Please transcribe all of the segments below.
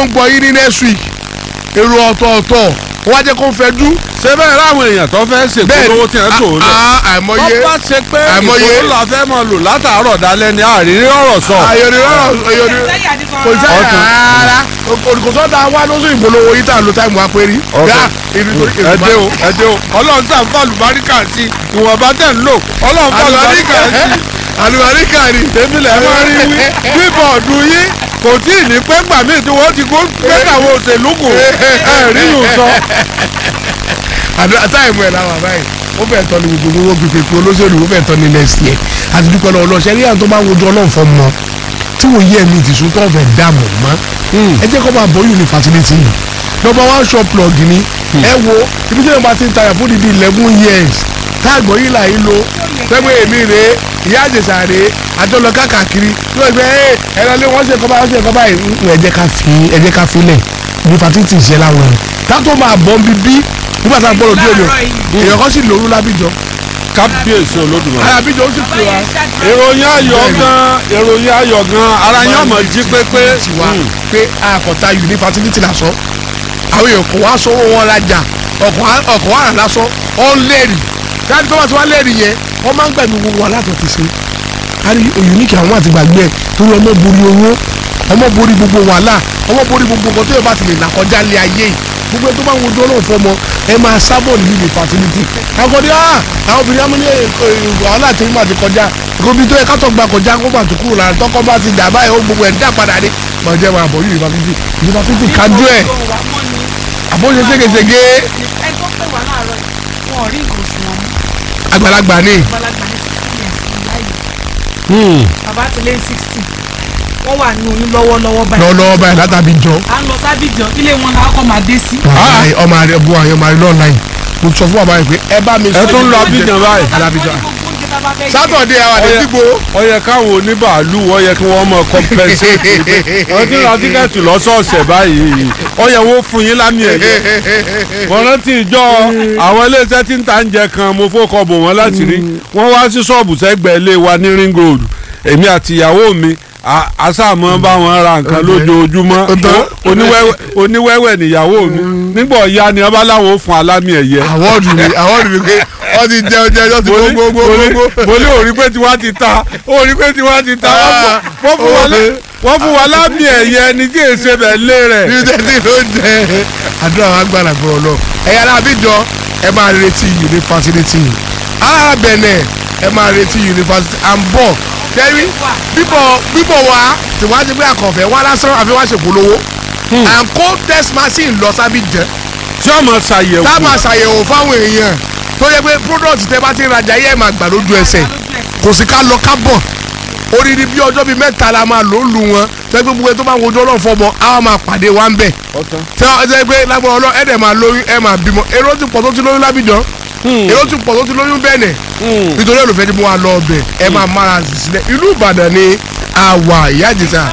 ń gbọ́ yín ní next week èrò ọ̀tọ̀ọ̀tọ̀ wọ́n á jẹ́ kó fẹ́ dú ṣé bẹ́ẹ̀ láwọn èèyàn tó fẹ́ ṣèpolówó tí wọ́n tó lọ. Ah, ah, àìmọye wọ́n bá ṣe pé àìmọye ìpolówó la fẹ́ mọ lò látàárọ̀ dalẹ́ ni àrírí ọ̀rọ̀ sọ. ayọ̀ni rárá ayọ̀ni kò sẹ́yìn Ọ̀tún. rárá olùkọ́sọ́ da wá lóṣù ìpolówó yìí tá à ń lo táìmù wa pé rí Ọ̀tún. gá ìrìn torí ẹ dé o ẹ dé o ọlọ́run sàn fún àlùbáríkà sí ìwọ̀nba tẹ̀ ń lò ọlọ́run fún àlùbáríkà sí. àlùbáríkà ni èmi lẹ̀ máa rí wí bíbọ̀dù yín kò tí ì ní pé gbà mí tí wọ́n ti kó gbé àwọn òṣèlú kù ẹ̀ rí yùn sọ. àdúrà táìmù ẹ̀ làwọn àbáyé ó fẹ́ tọ́ ni gbogbo owó pípé pé olóṣèlú ó fẹ́ tọ́ ni next year àti dúpẹ́ lọ́wọ́ lọ́sẹ̀ rí àwọn tó bá ń wojú ọlọ́run fọ́ mọ́ tí wọ́n yí ẹ̀mí ìtìsú tó fẹ́ dààmú mọ́ ẹ jẹ́ kó máa bọ́ yunifásitì yìí number one shop plug ni ẹ wo ibi tí wọ́n bá ti ń tayà fún dídí eleven years táàgbọ́ yìí là yìí lo pẹ́pẹ́ èmi rèé ìyá àjẹsà rèé àjọlọ káàkiri yóò gbé ẹ ẹ lọ lé wọ́n ṣe kọ́ba wọ́n ṣe kọ́ba yìí ẹ jẹ́ ká fi ẹ jẹ́ ká filẹ̀ yunifásitì ìṣẹ́ láwọn ẹ̀ ká tó máa bọ́ bíbí nígbà tá a gbọ́dọ̀ dúró ni o èèyàn kan sì lòrú lábìjọ kábíyèsí olódùmarè. alábìjọ ó sì pè wá ìròyìn ayọ̀ gan ìròyìn ayọ̀ gan ara yín ọmọ jí pépé. tiwa pé àkọ́tà yunifásitì lásán àwọn èèyàn kò wá sọ́wọ́ wọn rajà ọkọ̀ wàrà lásán ọ̀n lẹ́rì káàdì tó bá ti wá lẹ́rì yẹn wọ́n máa ń gbẹ̀mí gbogbo wa látọ̀ ti ṣe kárí òyìnbíkì àwọn àti gbàgbé ẹ̀ torí ọmọ borí owó ọmọ borí gbogbo wàhálà ọmọ borí gbogbo nǹkan tó yẹ bá ti lè là kọjá lé ayé yìí gbogbo ẹ tó bá ń wojú ọlọ́run fọmọ ẹ máa sábọ̀ ní yunifásitì àkọ́dé ah àwọn obìnrin amúlé wàhálà tí wọ́n bá ti kọjá gobi tó yẹ ká tó gba kọjá kó bá tó kúrò lára tọkọ bá ti dà báyìí ó gbogbo ẹ̀ dá padà dé mọ̀ jẹ́ wọn àbọ̀ yunifásitì yunifásitì kájú ẹ̀ àbóṣe ségesège ẹni tó pè wá láàárọ̀ yìí wọn ò rí nǹkan oṣù wọn mú àgbàlagbà ni àgbàlagbà ní sixty years ní láàyè bàbá ti lé sixty wọ́n wà ní oyún lọ́wọ́lọ́wọ́ báyìí lọ́wọ́lọ́wọ́ báyìí látàbí jọ à ń lọ sábìjọ ilé wọn làwọn kọ́ máa dé sí. ọmọ àrẹ bu àyàn máa rí lọ́ọ̀nà yìí mo sọ fún bàbá yìí pé ẹ bá mi ẹ tún lọ Abidjan báyìí. alábìjọ sátọ̀dé sátọ̀dé àwọn Ọyẹ- àdéjìgbò ó yẹ káwọn oníbàálù ó yẹ kí wọ́n mọ compensate pé wọ́n ti ra tíkẹ́ẹ̀tì lọ́sọ̀ọ̀sẹ̀ báyìí ó yẹ wọ́n fún yín lámì ẹ̀yẹ. mo rántí ìjọ àwọn iléeṣẹ́ tí ń ta oúnjẹ kan mo fọ́kọ̀ bò wọ́n láti rí wọ́n wá sí ṣọ́ọ̀bù sẹ́gbẹ̀ẹ́ ilé wa ní ring road èmi àti ìyàwó mi a- asáàmọ́ bá wọn ra nǹkan lójoojúmọ́ Ọ̀tọ̀. oníwẹ́wẹ́ oníwẹ́wẹ́ níyàwó mi nígbà ọ̀ya ni wọ́n bá láwọn ó fún alámì ẹ̀yẹ àwọ̀dù ni àwọ̀dù ni pé wọ́n ti jẹ oúnjẹ ọjọ́ ti mo ní- gbogbo mo ní- gbogbo mo ní òrí pé tiwa ti ta òrí pé tiwa ti ta wọ́n fún- wọ́n fún wa lá- wọ́n fún wa lámì ẹ̀yẹ ẹni tí èsè bẹ̀ lé rẹ̀. ní tẹ́tí ló ń jẹ àdúrà wa gbàdà gbọ́ lọ ẹ̀yà alábìjọ ẹ máa retí yunifásitì ara bẹ̀nẹ̀ ẹ máa retí yunifásitì à ń bọ̀ kẹ́rí bíbọ̀ bíbọ̀ wa tí wọ́n á ti gbé àkànfẹ́ wá lásán àfi wá ṣèpolówó à ń kó test machine lọ sábìjẹ́ tí ọmọ ṣàyẹ̀wò tá a máa ṣàyẹ̀wò fáwọn èèyàn tó yẹ pé product tẹ bá ti rajà yẹ ẹ máa gbà lójú ẹsẹ̀ kò sí ká lọ ká bọ̀ odidi bí ọjọ́ bíi mẹ́ta la máa lò ó lu wọn tẹ́ pé gbogbo ẹ tó bá ń wojú ọlọ́run fọmọ á máa pàdé wa ń bẹ̀ ọ̀tán. tí wọ́n ṣe pé lágbára ọlọ́run ẹ̀ dẹ̀ máa lóyún ẹ̀ máa bímọ èrò ti pọ̀ tó ti lóyún lábìjọ́ èrò ti pọ̀ tó ti lóyún bẹ́ẹ̀nẹ̀ nítorí olùfẹ́ ni mo wà lọ ọbẹ̀ ẹ̀ máa mára sí sílẹ̀ ìlú Ìbàdàn ni àwà ìyá àjẹsà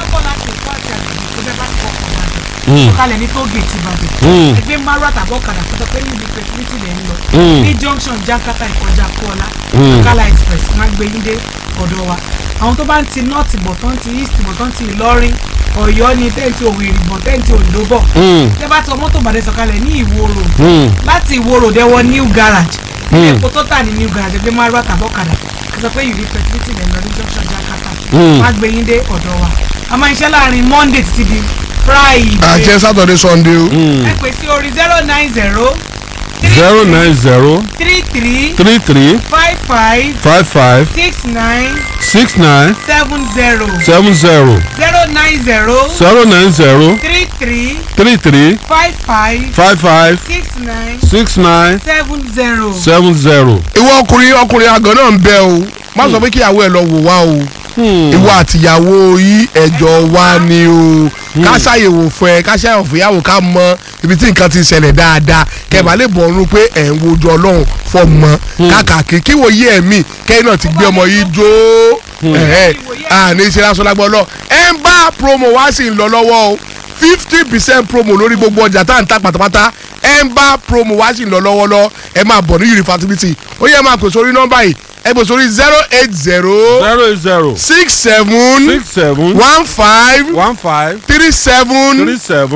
sọ̀kalẹ̀ ní tóògèètì ìbàdàn ẹgbẹ́ márùn àtàbọ̀ ọ̀kadà tó sọ pé níbi pẹ̀tùmítì lẹ̀ ń lọ ní junction jankata ìkọjá kọ́ọ̀lá kala express máa gbé yín dé ọ̀dọ̀ wa àwọn tó bá ń ti north bọ̀ tó ń ti east bọ̀ tó ń ti ìlọrin ọ̀yọ́ ní tẹ́ǹtì òwìrì bọ̀ tẹ́ǹtì òǹdó bọ̀ tẹ́ bá tọ mọ́tò bàdé sọ̀kalẹ̀ ní ìwó road láti ìwó road ẹ wọ new garage ilé epo tó tà ní new garage ẹgbẹ́ márùn àtàbọ̀ ọ̀kadà tó sọ pé ìrì pẹ̀tùmítì lẹ̀ ń lọ ní junction jankata máa gbé yín dé ọ̀dọ̀ wa a máa ń ṣe láàrin monday títí di friday àjẹ sátọ̀dé sọ́ndé o ẹ pè sí orí zero nine zero zero nine zero three three three three five five five five six nine six nine seven zero seven zero zero nine zero zero nine zero three three three three five five five five six nine six nine seven zero. seven zero. ìwọ ọkùnrin ọkùnrin àgàn náà ń bẹ o má sọ pé kíyàwó ẹ lọ wò wá o ìwọ àtìyàwó yìí ẹjọ́ wa ni o ká ṣàyẹ̀wò fún ẹ ká ṣàyẹ̀wò fún ìyàwó ká mọ ibi tí nǹkan ti ṣẹlẹ̀ dáadáa kẹbà lè bọ̀ ọ́nú pé ẹ̀ ń wojú ọlọ́run fọmọ káàkiri kí wòye ẹ̀mí kẹ́yìn náà ti gbé ọmọ yìí jó ẹ̀ẹ́ àní ṣe lásán lágbọ́ lọ ẹ̀ ń bá promo wá sí ń lọ lọ́wọ́ o fifty percent promo lórí gbogbo ọjà tá à ń ta pátápátá ẹ̀ ń bá promo wá sí ń lọ lọ́wọ́ lọ ẹ̀ máa bọ̀ ní yunifásitì ó yẹ máa pèsè orí nọ́mbà yìí ẹ pèsè orí zero eight zero zero eight zero six seven six seven one five one five three seven three seven